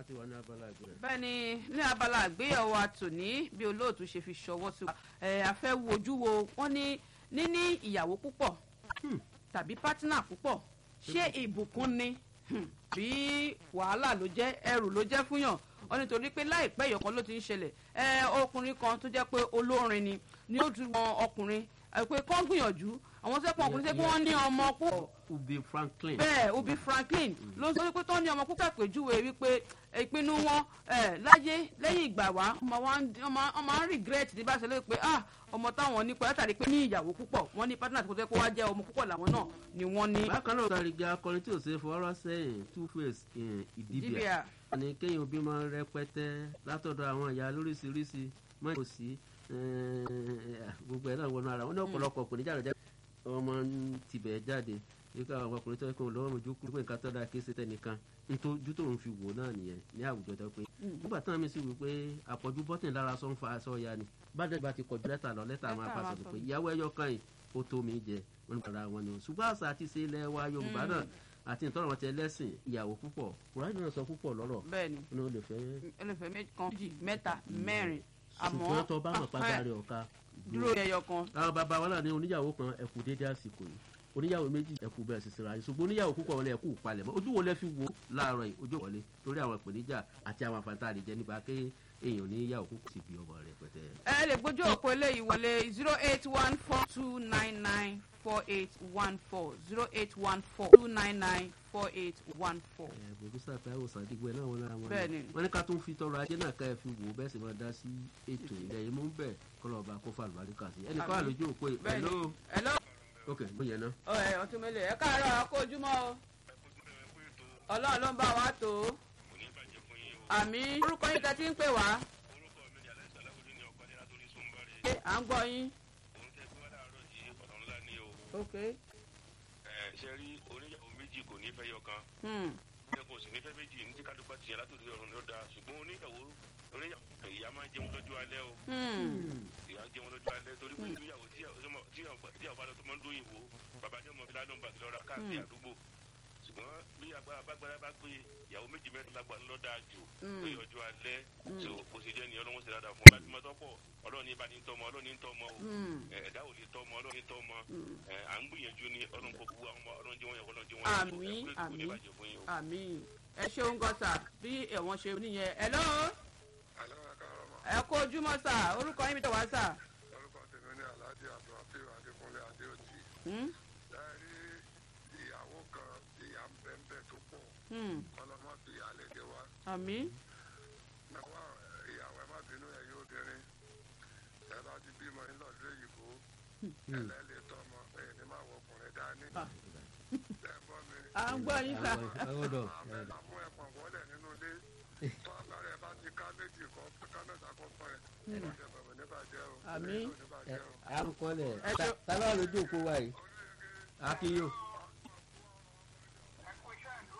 láti wà ní abala ìgbẹ́. bẹ́ẹ̀ ni ní abala àgbéyẹ̀wò àtòní bí olóòtú ṣe fi ṣọwọ́ sí wa ẹ̀ a fẹ́ wojú wo wọ́n ní níní ìyàwó púpọ̀ tàbí pátínà púpọ̀ ṣé ìbùkún ni Hmm. bí wàhálà ló jẹ́ ẹrù ló jẹ́ fúnyàn ọ nítorí pé láìpẹ́ ìyọ̀kan ló ti ń ṣẹlẹ̀ ẹ ọkùnrin kan tó jẹ́ pé olórin ni ni ó tún wọn ọkùnrin ẹ pé kán gbìyànjú àwọn sẹ́pọ̀ ọkùnrin sẹ́pọ̀ wọ́n ní ọmọ púpọ̀ ubi franklin. bẹ́ẹ̀ obi franklin ló ń sọ wípé tó ní ọmọ púpọ̀ àpèjúwe wípé ìpinnu wọn ẹ̀ láyé lẹ́yìn ìgbà wá ọmọ wa ń ọmọ ọmọ ń regret ní bá ṣe lè pé ah ọmọ táwọn nípa látàrí pé ní ìyàwó púpọ̀ wọ́n ní partner tó tẹ́ kó wá jẹ́ ọmọ púpọ̀ làwọn náà ni wọ́n ní. bákan náà tàrígà akọrin tí ò ṣe fọwọ́rọ́ sẹ́yìn two face ìdíbíà Ìdíbíà. ní kéèyàn bímọ rẹpẹtẹ látọ̀dọ̀ àwọn ìyá lóríṣiríṣi mọ́ kò sí gbogbo ẹ̀ náà wọnú ara wọn ní ọ̀pọ̀lọpọ̀ kò ní jáde jáde ọmọ ń tibẹ̀ jáde yíká àwọn ọkùnrin tó yẹ kó lọ́wọ́ mojú kúrò pé nǹkan tó dáa kí ṣe tẹnìkan nítorí tó ń fi wò náà nìyẹn ní àwùjọ tó pé nígbà táwọn mi sì wí pé àpọ̀jù bọ́tìn lára sọ ń fa aṣọ ya ni bàdé bá ti kọjú lẹ́tà lọ lẹ́tà máa Lẹ́tà pàṣẹ máa pé sọ. ìyàwó ẹyọ kan yìí ó tó mi jẹ wọn ní ara wọn ni o ṣùgbọ́n àṣà àti ṣe ilẹ̀ wa Yorùbá náà àti ìtọ́nà wọn ti ẹlẹ́sìn ìyàwó púpọ̀ kùránì náà sọ púpọ̀ lọ́rọ̀ bẹ́ẹ̀ ni ní o lè fẹ́ ẹlẹ́fẹ̀ẹ́ méjì kan méjì mẹ́ta mẹ́rin àmọ́ ṣùgbọ́n tó bá mọ̀ pàgà rẹ̀ ọ̀ka dúró ẹyọ kan àwọn baba wa náà ní oníyàwó kan ẹkù dédé àsìkò yìí oníyàwó méjì ẹkù bẹ̀rẹ̀ sí síra yìí ṣùgbọ́n oníyàwó púpọ̀ wọlé ẹkù palẹ̀ mọ́ ojú wo lẹ fi wo láàárọ̀ yìí ojú wọlé lórí àwọn ìpèníjà àti àwọn àǹfààní tá a lè jẹ nípa pé èèyàn oníyàwó púpọ̀ sì bí ọmọ rẹ̀ pẹ̀tẹ́. ẹ lè gbójú òpó eléyìí wọlé zero eight one four two nine nine four eight one four zero eight one four two nine nine four eight one four. ẹ bòbísà táwọn sàdígbò ẹ náà wọn lára wọn ni. Bẹ́ẹ̀ni. wọn ní ká tún fi tọrọ ajé náà ká ẹ fi wò ó bẹ́ẹ̀ sì máa dá sí ètò ilẹ̀ yìí mú bẹ́ẹ̀ kọ́lọ́ ọba kó fà lùbáríkà sí ẹnì kan wà lójú òpó yìí bẹ́ẹ̀ni hello hello ok mo yẹn náà. ọ ẹ ọtún mélòó ẹ káàárọ̀ akó ojúmọ́ o Ọlọ́run ló ń bá wa tó o àmì orúkọ yín tẹ́ ti ń pè wá ṣé à ń gbọ́ yín ok ṣe rí oníyàwó méjì kò ní fẹ́ yọkan hmm. ẹ kò sì ní fẹ́ méjì ní tí kádùpá tiẹ̀ látòdì ọ̀run ló dáa ṣùgbọ́n oníyàwó oníyàwó ìyá máa ń jẹun lọ́jọ́ alẹ́ o Hmm. ìyá jẹun lọ́jọ́ alẹ́ torí pé oníyàwó tí tíyàwó bá lọ tó máa ń dóyìnbó bàbá ní ọmọ fílà nọ́mbà lọ́ra káàkiri àdúgbò ṣùgbọ́n bí agbára bágbára bá pé ìyàwó méjì mẹ́rin lágbà ńlọ dáa jù pé ọjọ́ alẹ́ tó kò sì jẹ́ ni ọlọ́run sì dáadáa fún láti mọ́ tọ́pọ̀ ọlọ́run ní bá ní tọ́mọ ọlọ́run ní tọ́mọ o Hmm. ẹ̀dá ò lè tọ́mọ ọlọ́run ní tọ́mọ ẹ̀, à ń gbìyànjú ní ọlọ́run kò gbogbo àwọn ọmọ ọlọ́run jẹ́ wọ́n yẹ ọlọ́run jẹ́ wọ́n yẹ Àmín, ẹ̀, kúrò kò ní àmín. bàjẹ́ fún yín o. àmì ẹ ṣeun gọ́sà bí ẹ̀wọ̀n ṣe níyẹn hello ẹ kó ojúmọ́ sà orúkọ yín mi tẹ̀ wá sà. orúkọ tèmi ní alhaji abdulhafiz adékúnlé adéòtí Hmm? láàrí ìyàwó kan ìyá ń bẹ́ńbẹ́ tó pọ̀ Hmm. ọlọ́mọ fi àlejò wa àmì náwó ìyàwó ẹ má bínú ẹ̀yin obìnrin ẹ bá ti bímọ yín lọ́dún èyìnbó ẹlẹ́lẹ̀ tọmọ ẹ̀yin ní máa wọ ọkùnrin dání Ah. ẹ gbọ́ mi à ń gbọ́ yín sà. ọgọdọ àmẹ́ta mú ẹ̀pọ̀n wọlé nínú ilé tó agbára ẹ bá ti ká méjì kan ká mẹ́ta kan fún ẹ ọ̀dẹ̀ bẹ̀rẹ̀ níbàjẹ́ o Àmín. níbàjẹ́ o. à ń kọ́lẹ̀ Ẹ ṣe- ta ló wà lójú òpó wa yìí akínyó